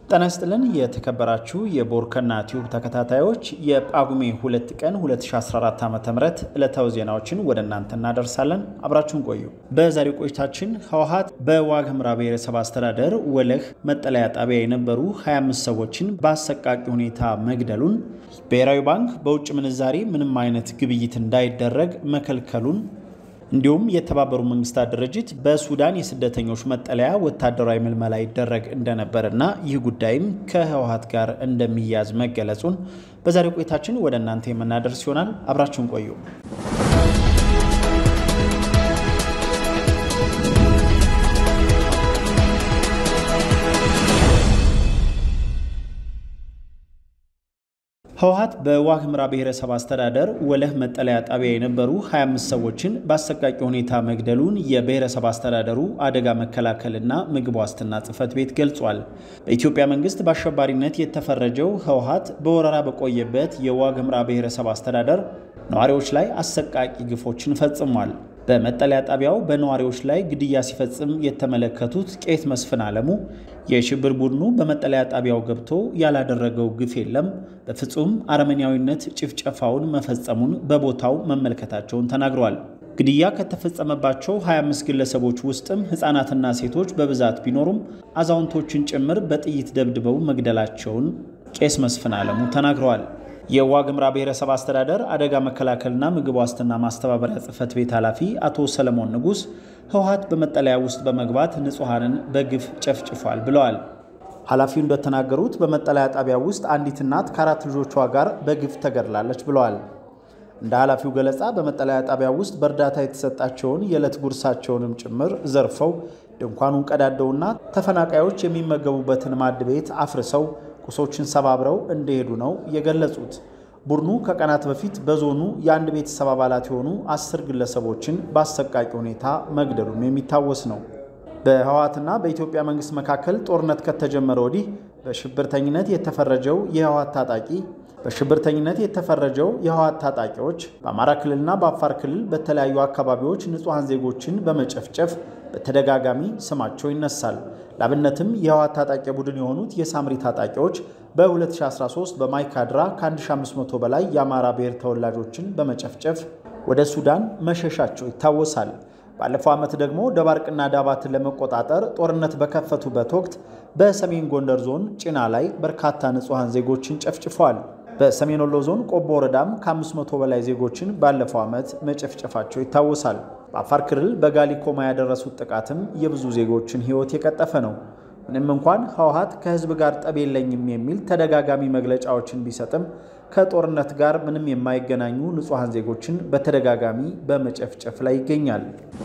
ጤና ይስጥልን የተከበራችሁ የቦርከና ቲዩብ ተከታታዮች የጳጉሜ ሁለት ቀን 2014 ዓ ም ዕለታዊ ዜናዎችን ወደ እናንተ እናደርሳለን። አብራችሁን ቆዩ። በዛሬው ቆይታችን ህወሓት በዋግ ኽምራ ብሔረሰብ አስተዳደር ወለህ መጠለያ ጣቢያ የነበሩ 25 ሰዎችን በአሰቃቂ ሁኔታ መግደሉን፣ ብሔራዊ ባንክ በውጭ ምንዛሬ ምንም አይነት ግብይት እንዳይደረግ መከልከሉን እንዲሁም የተባበሩ መንግስታት ድርጅት በሱዳን የስደተኞች መጠለያ ወታደራዊ ምልመላ ይደረግ እንደነበርና ይህ ጉዳይም ከህወሓት ጋር እንደሚያዝ መገለጹን በዛሬው ቆይታችን ወደ እናንተ የምናደርስ ይሆናል። አብራችሁን ቆዩ። ህወሓት በዋግ ኽምራ ብሔረሰብ አስተዳደር ወለህ መጠለያ ጣቢያ የነበሩ 25 ሰዎችን በአሰቃቂ ሁኔታ መግደሉን የብሔረሰብ አስተዳደሩ አደጋ መከላከልና ምግብ ዋስትና ጽሕፈት ቤት ገልጿል። በኢትዮጵያ መንግስት በአሸባሪነት የተፈረጀው ህወሓት በወረራ በቆየበት የዋግ ኽምራ ብሔረሰብ አስተዳደር ነዋሪዎች ላይ አሰቃቂ ግፎችን ፈጽሟል። በመጠለያ ጣቢያው በነዋሪዎች ላይ ግድያ ሲፈጽም የተመለከቱት ቄስ መስፍን አለሙ የሽብር ቡድኑ በመጠለያ ጣቢያው ገብቶ ያላደረገው ግፍ የለም፣ በፍጹም አረመኔያዊነት ጭፍጨፋውን መፈጸሙን በቦታው መመልከታቸውን ተናግረዋል። ግድያ ከተፈጸመባቸው 25 ግለሰቦች ውስጥም ሕፃናትና ሴቶች በብዛት ቢኖሩም አዛውንቶችን ጭምር በጥይት ደብድበው መግደላቸውን ቄስ መስፍን አለሙ ተናግረዋል። የዋግ ኽምራ ብሔረሰብ አስተዳደር አደጋ መከላከልና ምግብ ዋስትና ማስተባበሪያ ጽሕፈት ቤት ኃላፊ አቶ ሰለሞን ንጉስ ህወሓት በመጠለያ ውስጥ በመግባት ንጹሐንን በግፍ ጨፍጭፏል ብለዋል። ኃላፊው እንደተናገሩት በመጠለያ ጣቢያ ውስጥ አንዲት እናት ከአራት ልጆቿ ጋር በግፍ ተገድላለች ብለዋል። እንደ ኃላፊው ገለጻ በመጠለያ ጣቢያ ውስጥ በእርዳታ የተሰጣቸውን የዕለት ጉርሳቸውንም ጭምር ዘርፈው ድንኳኑን ቀዳደውና ተፈናቃዮች የሚመገቡበትን ማድ ቤት አፍርሰው ቁሶችን ሰባብረው እንደሄዱ ነው የገለጹት። ቡድኑ ከቀናት በፊት በዞኑ የአንድ ቤተሰብ አባላት የሆኑ አስር ግለሰቦችን በአሰቃቂ ሁኔታ መግደሉም የሚታወስ ነው። በህወሓትና በኢትዮጵያ መንግስት መካከል ጦርነት ከተጀመረ ወዲህ በሽብርተኝነት የተፈረጀው የህወሓት ታጣቂ በሽብርተኝነት የተፈረጀው የህወሓት ታጣቂዎች በአማራ ክልልና በአፋር ክልል በተለያዩ አካባቢዎች ንጹሐን ዜጎችን በመጨፍጨፍ በተደጋጋሚ ስማቸው ይነሳል። ላብነትም የህወሓት ታጣቂ ቡድን የሆኑት የሳምሪ ታጣቂዎች በ2013 በማይካድራ ከ1500 በላይ የአማራ ብሔር ተወላጆችን በመጨፍጨፍ ወደ ሱዳን መሸሻቸው ይታወሳል። ባለፈው ዓመት ደግሞ ደባርቅና ዳባትን ለመቆጣጠር ጦርነት በከፈቱበት ወቅት በሰሜን ጎንደር ዞን ጭና ላይ በርካታ ንጹሐን ዜጎችን ጨፍጭፈዋል። በሰሜን ወሎ ዞን ቆቦ ወረዳም ከ500 በላይ ዜጎችን ባለፈው ዓመት መጨፍጨፋቸው ይታወሳል። በአፋር ክልል በጋሊኮማ ያደረሱት ጥቃትም የብዙ ዜጎችን ሕይወት የቀጠፈ ነው። ምንም እንኳን ህወሓት ከህዝብ ጋር ጠብ የለኝም የሚል ተደጋጋሚ መግለጫዎችን ቢሰጥም ከጦርነት ጋር ምንም የማይገናኙ ንጹሐን ዜጎችን በተደጋጋሚ በመጨፍጨፍ ላይ ይገኛል።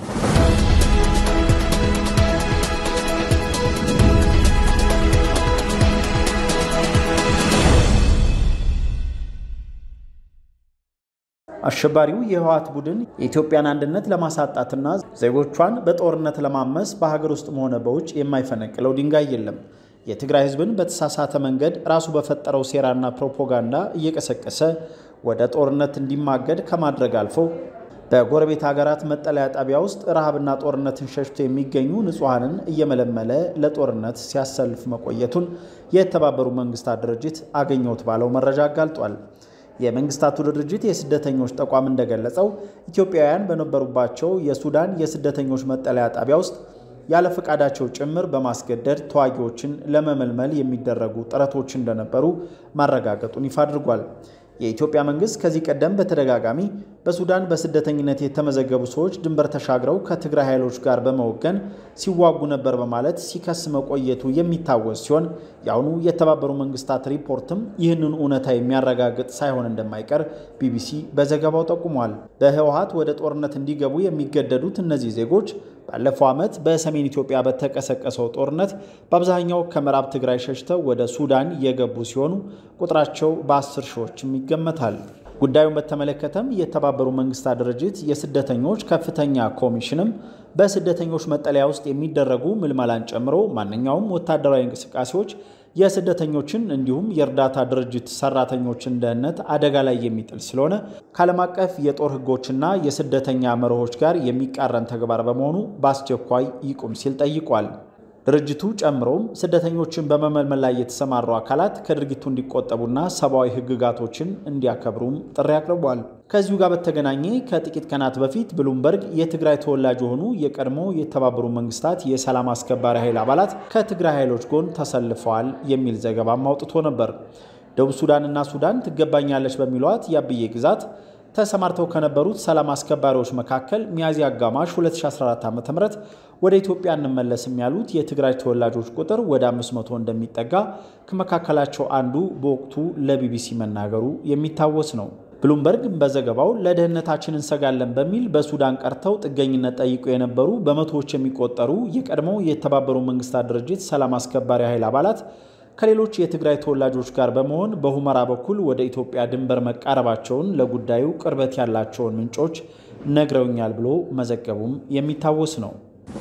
አሸባሪው የህወሓት ቡድን የኢትዮጵያን አንድነት ለማሳጣትና ዜጎቿን በጦርነት ለማመስ በሀገር ውስጥም ሆነ በውጭ የማይፈነቅለው ድንጋይ የለም። የትግራይ ህዝብን በተሳሳተ መንገድ ራሱ በፈጠረው ሴራና ፕሮፓጋንዳ እየቀሰቀሰ ወደ ጦርነት እንዲማገድ ከማድረግ አልፎ በጎረቤት ሀገራት መጠለያ ጣቢያ ውስጥ ረሃብና ጦርነትን ሸሽቶ የሚገኙ ንጹሐንን እየመለመለ ለጦርነት ሲያሰልፍ መቆየቱን የተባበሩ መንግስታት ድርጅት አገኘሁት ባለው መረጃ አጋልጧል። የመንግስታቱ ድርጅት የስደተኞች ተቋም እንደገለጸው ኢትዮጵያውያን በነበሩባቸው የሱዳን የስደተኞች መጠለያ ጣቢያ ውስጥ ያለ ፈቃዳቸው ጭምር በማስገደድ ተዋጊዎችን ለመመልመል የሚደረጉ ጥረቶች እንደነበሩ ማረጋገጡን ይፋ አድርጓል። የኢትዮጵያ መንግስት ከዚህ ቀደም በተደጋጋሚ በሱዳን በስደተኝነት የተመዘገቡ ሰዎች ድንበር ተሻግረው ከትግራይ ኃይሎች ጋር በመወገን ሲዋጉ ነበር በማለት ሲከስ መቆየቱ የሚታወስ ሲሆን የአሁኑ የተባበሩ መንግስታት ሪፖርትም ይህንን እውነታ የሚያረጋግጥ ሳይሆን እንደማይቀር ቢቢሲ በዘገባው ጠቁሟል። በህወሓት ወደ ጦርነት እንዲገቡ የሚገደዱት እነዚህ ዜጎች ባለፈው ዓመት በሰሜን ኢትዮጵያ በተቀሰቀሰው ጦርነት በአብዛኛው ከምዕራብ ትግራይ ሸሽተው ወደ ሱዳን የገቡ ሲሆኑ ቁጥራቸው በአስር ሺዎችም ይገመታል። ጉዳዩን በተመለከተም የተባበሩ መንግስታት ድርጅት የስደተኞች ከፍተኛ ኮሚሽንም በስደተኞች መጠለያ ውስጥ የሚደረጉ ምልመላን ጨምሮ ማንኛውም ወታደራዊ እንቅስቃሴዎች የስደተኞችን እንዲሁም የእርዳታ ድርጅት ሰራተኞችን ደህንነት አደጋ ላይ የሚጥል ስለሆነ ከዓለም አቀፍ የጦር ሕጎችና የስደተኛ መርሆች ጋር የሚቃረን ተግባር በመሆኑ በአስቸኳይ ይቁም ሲል ጠይቋል። ድርጅቱ ጨምሮም ስደተኞችን በመመልመል ላይ የተሰማሩ አካላት ከድርጊቱ እንዲቆጠቡና ሰብአዊ ሕግጋቶችን እንዲያከብሩም ጥሪ አቅርቧል። ከዚሁ ጋር በተገናኘ ከጥቂት ቀናት በፊት ብሉምበርግ የትግራይ ተወላጅ የሆኑ የቀድሞ የተባበሩ መንግስታት የሰላም አስከባሪ ኃይል አባላት ከትግራይ ኃይሎች ጎን ተሰልፈዋል የሚል ዘገባም አውጥቶ ነበር። ደቡብ ሱዳንና ሱዳን ትገባኛለች በሚሏት የአብዬ ግዛት ተሰማርተው ከነበሩት ሰላም አስከባሪዎች መካከል ሚያዝያ አጋማሽ 2014 ዓ ም ወደ ኢትዮጵያ እንመለስም ያሉት የትግራይ ተወላጆች ቁጥር ወደ 500 እንደሚጠጋ ከመካከላቸው አንዱ በወቅቱ ለቢቢሲ መናገሩ የሚታወስ ነው። ብሉምበርግ በዘገባው ለደህንነታችን እንሰጋለን በሚል በሱዳን ቀርተው ጥገኝነት ጠይቁ የነበሩ በመቶዎች የሚቆጠሩ የቀድሞ የተባበሩ መንግስታት ድርጅት ሰላም አስከባሪ ኃይል አባላት ከሌሎች የትግራይ ተወላጆች ጋር በመሆን በሁመራ በኩል ወደ ኢትዮጵያ ድንበር መቃረባቸውን ለጉዳዩ ቅርበት ያላቸውን ምንጮች ነግረውኛል ብሎ መዘገቡም የሚታወስ ነው።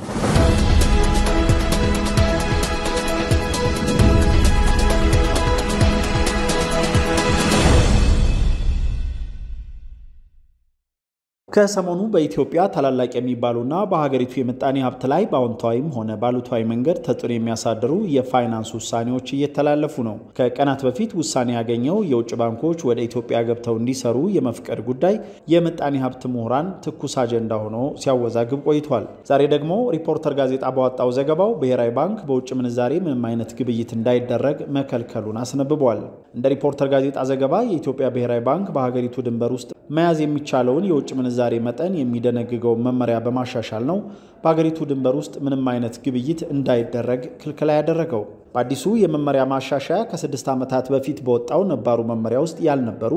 ከሰሞኑ በኢትዮጵያ ታላላቅ የሚባሉና በሀገሪቱ የምጣኔ ሀብት ላይ በአዎንታዊም ሆነ ባሉታዊ መንገድ ተጽዕኖ የሚያሳድሩ የፋይናንስ ውሳኔዎች እየተላለፉ ነው። ከቀናት በፊት ውሳኔ ያገኘው የውጭ ባንኮች ወደ ኢትዮጵያ ገብተው እንዲሰሩ የመፍቀድ ጉዳይ የምጣኔ ሀብት ምሁራን ትኩስ አጀንዳ ሆኖ ሲያወዛግብ ቆይቷል። ዛሬ ደግሞ ሪፖርተር ጋዜጣ ባወጣው ዘገባው ብሔራዊ ባንክ በውጭ ምንዛሬ ምንም አይነት ግብይት እንዳይደረግ መከልከሉን አስነብቧል። እንደ ሪፖርተር ጋዜጣ ዘገባ የኢትዮጵያ ብሔራዊ ባንክ በሀገሪቱ ድንበር ውስጥ መያዝ የሚቻለውን የውጭ ምንዛሬ መጠን የሚደነግገውን መመሪያ በማሻሻል ነው በሀገሪቱ ድንበር ውስጥ ምንም አይነት ግብይት እንዳይደረግ ክልክላ ያደረገው። በአዲሱ የመመሪያ ማሻሻያ ከስድስት ዓመታት በፊት በወጣው ነባሩ መመሪያ ውስጥ ያልነበሩ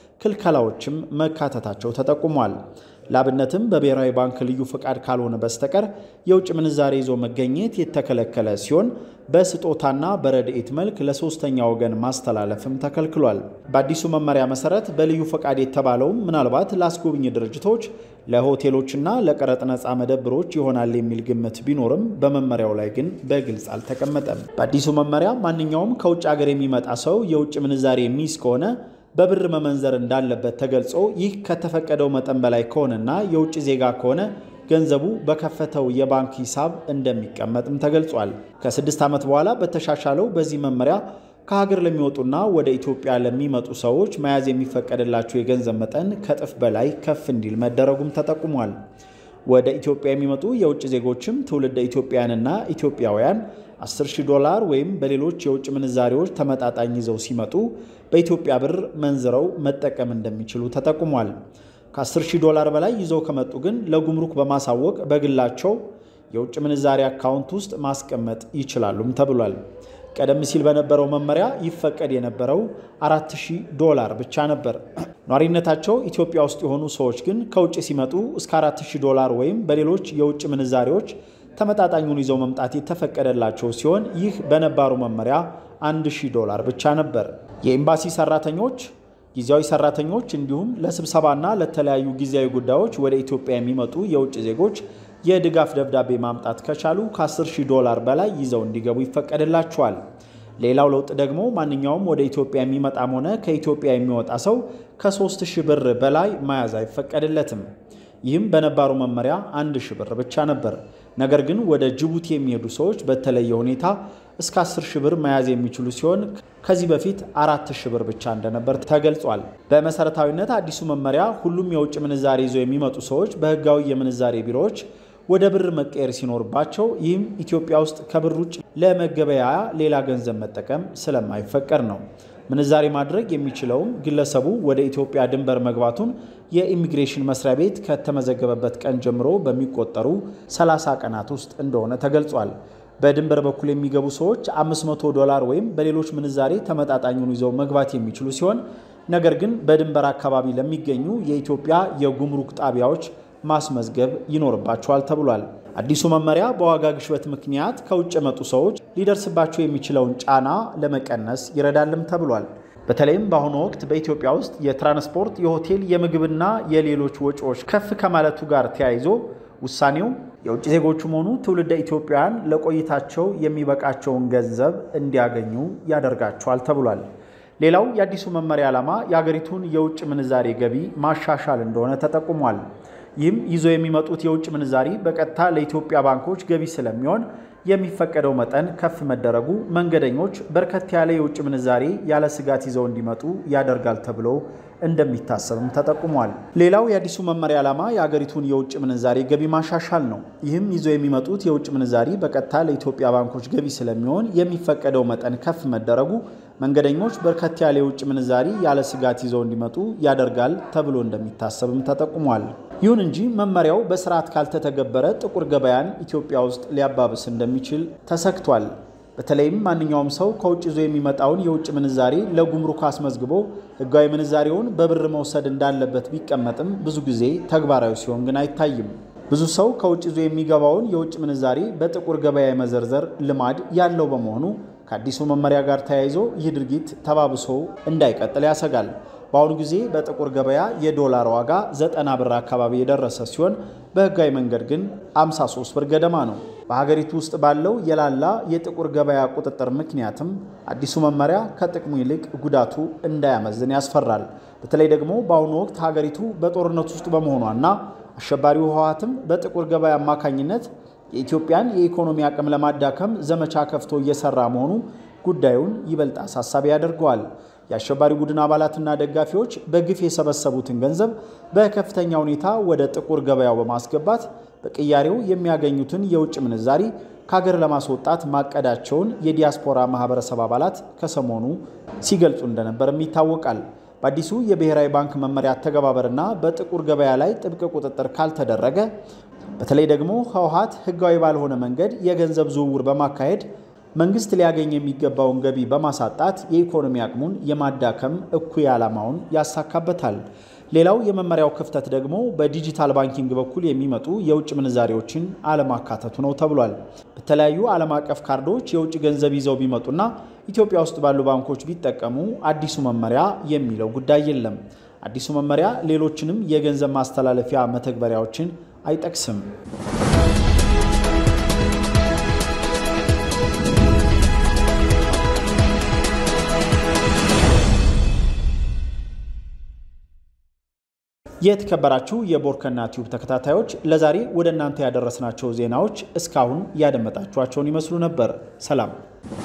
ክልከላዎችም መካተታቸው ተጠቁሟል። ላብነትም በብሔራዊ ባንክ ልዩ ፈቃድ ካልሆነ በስተቀር የውጭ ምንዛሬ ይዞ መገኘት የተከለከለ ሲሆን በስጦታና በረድኤት መልክ ለሶስተኛ ወገን ማስተላለፍም ተከልክሏል። በአዲሱ መመሪያ መሰረት በልዩ ፈቃድ የተባለውም ምናልባት ለአስጎብኝ ድርጅቶች፣ ለሆቴሎችና ለቀረጥ ነፃ መደብሮች ይሆናል የሚል ግምት ቢኖርም በመመሪያው ላይ ግን በግልጽ አልተቀመጠም። በአዲሱ መመሪያ ማንኛውም ከውጭ ሀገር የሚመጣ ሰው የውጭ ምንዛሬ የሚይዝ ከሆነ በብር መመንዘር እንዳለበት ተገልጾ ይህ ከተፈቀደው መጠን በላይ ከሆነና የውጭ ዜጋ ከሆነ ገንዘቡ በከፈተው የባንክ ሂሳብ እንደሚቀመጥም ተገልጿል። ከስድስት ዓመት በኋላ በተሻሻለው በዚህ መመሪያ ከሀገር ለሚወጡና ወደ ኢትዮጵያ ለሚመጡ ሰዎች መያዝ የሚፈቀድላቸው የገንዘብ መጠን ከእጥፍ በላይ ከፍ እንዲል መደረጉም ተጠቁሟል። ወደ ኢትዮጵያ የሚመጡ የውጭ ዜጎችም ትውልደ ኢትዮጵያውያንና ኢትዮጵያውያን 10,000 ዶላር ወይም በሌሎች የውጭ ምንዛሬዎች ተመጣጣኝ ይዘው ሲመጡ በኢትዮጵያ ብር መንዝረው መጠቀም እንደሚችሉ ተጠቁሟል። ከ10,000 ዶላር በላይ ይዘው ከመጡ ግን ለጉምሩክ በማሳወቅ በግላቸው የውጭ ምንዛሬ አካውንት ውስጥ ማስቀመጥ ይችላሉም ተብሏል። ቀደም ሲል በነበረው መመሪያ ይፈቀድ የነበረው 4000 ዶላር ብቻ ነበር። ኗሪነታቸው ኢትዮጵያ ውስጥ የሆኑ ሰዎች ግን ከውጭ ሲመጡ እስከ 4000 ዶላር ወይም በሌሎች የውጭ ምንዛሬዎች ተመጣጣኙን ይዘው መምጣት የተፈቀደላቸው ሲሆን ይህ በነባሩ መመሪያ 1000 ዶላር ብቻ ነበር። የኤምባሲ ሰራተኞች፣ ጊዜያዊ ሰራተኞች እንዲሁም ለስብሰባና ለተለያዩ ጊዜያዊ ጉዳዮች ወደ ኢትዮጵያ የሚመጡ የውጭ ዜጎች የድጋፍ ደብዳቤ ማምጣት ከቻሉ ከ10 ሺህ ዶላር በላይ ይዘው እንዲገቡ ይፈቀድላቸዋል። ሌላው ለውጥ ደግሞ ማንኛውም ወደ ኢትዮጵያ የሚመጣም ሆነ ከኢትዮጵያ የሚወጣ ሰው ከ3 ሺህ ብር በላይ መያዝ አይፈቀድለትም። ይህም በነባሩ መመሪያ አንድ ሺህ ብር ብቻ ነበር። ነገር ግን ወደ ጅቡቲ የሚሄዱ ሰዎች በተለየ ሁኔታ እስከ 10 ሺህ ብር መያዝ የሚችሉ ሲሆን ከዚህ በፊት አራት ሺህ ብር ብቻ እንደነበር ተገልጿል። በመሰረታዊነት አዲሱ መመሪያ ሁሉም የውጭ ምንዛሬ ይዘው የሚመጡ ሰዎች በህጋዊ የምንዛሬ ቢሮዎች ወደ ብር መቀየር ሲኖርባቸው ይህም ኢትዮጵያ ውስጥ ከብር ውጭ ለመገበያያ ሌላ ገንዘብ መጠቀም ስለማይፈቀድ ነው። ምንዛሬ ማድረግ የሚችለውም ግለሰቡ ወደ ኢትዮጵያ ድንበር መግባቱን የኢሚግሬሽን መስሪያ ቤት ከተመዘገበበት ቀን ጀምሮ በሚቆጠሩ 30 ቀናት ውስጥ እንደሆነ ተገልጿል። በድንበር በኩል የሚገቡ ሰዎች 500 ዶላር ወይም በሌሎች ምንዛሬ ተመጣጣኙን ይዘው መግባት የሚችሉ ሲሆን ነገር ግን በድንበር አካባቢ ለሚገኙ የኢትዮጵያ የጉምሩክ ጣቢያዎች ማስመዝገብ ይኖርባቸዋል ተብሏል። አዲሱ መመሪያ በዋጋ ግሽበት ምክንያት ከውጭ የመጡ ሰዎች ሊደርስባቸው የሚችለውን ጫና ለመቀነስ ይረዳልም ተብሏል። በተለይም በአሁኑ ወቅት በኢትዮጵያ ውስጥ የትራንስፖርት፣ የሆቴል፣ የምግብና የሌሎች ወጪዎች ከፍ ከማለቱ ጋር ተያይዞ ውሳኔው የውጭ ዜጎቹም ሆኑ ትውልደ ኢትዮጵያውያን ለቆይታቸው የሚበቃቸውን ገንዘብ እንዲያገኙ ያደርጋቸዋል ተብሏል። ሌላው የአዲሱ መመሪያ ዓላማ የአገሪቱን የውጭ ምንዛሬ ገቢ ማሻሻል እንደሆነ ተጠቁሟል። ይህም ይዘው የሚመጡት የውጭ ምንዛሪ በቀጥታ ለኢትዮጵያ ባንኮች ገቢ ስለሚሆን የሚፈቀደው መጠን ከፍ መደረጉ መንገደኞች በርከት ያለ የውጭ ምንዛሬ ያለ ስጋት ይዘው እንዲመጡ ያደርጋል ተብሎ እንደሚታሰብም ተጠቁሟል። ሌላው የአዲሱ መመሪያ ዓላማ የአገሪቱን የውጭ ምንዛሬ ገቢ ማሻሻል ነው። ይህም ይዘው የሚመጡት የውጭ ምንዛሪ በቀጥታ ለኢትዮጵያ ባንኮች ገቢ ስለሚሆን የሚፈቀደው መጠን ከፍ መደረጉ መንገደኞች በርከት ያለ የውጭ ምንዛሪ ያለ ስጋት ይዘው እንዲመጡ ያደርጋል ተብሎ እንደሚታሰብም ተጠቁሟል። ይሁን እንጂ መመሪያው በስርዓት ካልተተገበረ ጥቁር ገበያን ኢትዮጵያ ውስጥ ሊያባብስ እንደሚችል ተሰግቷል። በተለይም ማንኛውም ሰው ከውጭ ይዞ የሚመጣውን የውጭ ምንዛሬ ለጉምሩክ አስመዝግቦ ሕጋዊ ምንዛሬውን በብር መውሰድ እንዳለበት ቢቀመጥም ብዙ ጊዜ ተግባራዊ ሲሆን ግን አይታይም። ብዙ ሰው ከውጭ ይዞ የሚገባውን የውጭ ምንዛሬ በጥቁር ገበያ የመዘርዘር ልማድ ያለው በመሆኑ ከአዲሱ መመሪያ ጋር ተያይዞ ይህ ድርጊት ተባብሶ እንዳይቀጥል ያሰጋል። በአሁኑ ጊዜ በጥቁር ገበያ የዶላር ዋጋ ዘጠና ብር አካባቢ የደረሰ ሲሆን በህጋዊ መንገድ ግን 53 ብር ገደማ ነው። በሀገሪቱ ውስጥ ባለው የላላ የጥቁር ገበያ ቁጥጥር ምክንያትም አዲሱ መመሪያ ከጥቅሙ ይልቅ ጉዳቱ እንዳያመዝን ያስፈራል። በተለይ ደግሞ በአሁኑ ወቅት ሀገሪቱ በጦርነት ውስጥ በመሆኗና አሸባሪው ህወሓትም በጥቁር ገበያ አማካኝነት የኢትዮጵያን የኢኮኖሚ አቅም ለማዳከም ዘመቻ ከፍቶ እየሰራ መሆኑ ጉዳዩን ይበልጥ አሳሳቢ ያደርገዋል። የአሸባሪ ቡድን አባላትና ደጋፊዎች በግፍ የሰበሰቡትን ገንዘብ በከፍተኛ ሁኔታ ወደ ጥቁር ገበያው በማስገባት በቅያሬው የሚያገኙትን የውጭ ምንዛሪ ከሀገር ለማስወጣት ማቀዳቸውን የዲያስፖራ ማህበረሰብ አባላት ከሰሞኑ ሲገልጹ እንደነበርም ይታወቃል። በአዲሱ የብሔራዊ ባንክ መመሪያ አተገባበርና በጥቁር ገበያ ላይ ጥብቅ ቁጥጥር ካልተደረገ በተለይ ደግሞ ህወሓት ህጋዊ ባልሆነ መንገድ የገንዘብ ዝውውር በማካሄድ መንግስት ሊያገኝ የሚገባውን ገቢ በማሳጣት የኢኮኖሚ አቅሙን የማዳከም እኩይ ዓላማውን ያሳካበታል። ሌላው የመመሪያው ክፍተት ደግሞ በዲጂታል ባንኪንግ በኩል የሚመጡ የውጭ ምንዛሬዎችን አለማካተቱ ነው ተብሏል። በተለያዩ ዓለም አቀፍ ካርዶች የውጭ ገንዘብ ይዘው ቢመጡና ኢትዮጵያ ውስጥ ባሉ ባንኮች ቢጠቀሙ አዲሱ መመሪያ የሚለው ጉዳይ የለም። አዲሱ መመሪያ ሌሎችንም የገንዘብ ማስተላለፊያ መተግበሪያዎችን አይጠቅስም። የተከበራችሁ የቦርከና ቲዩብ ተከታታዮች ለዛሬ ወደ እናንተ ያደረስናቸው ዜናዎች እስካሁን ያደመጣችኋቸውን ይመስሉ ነበር። ሰላም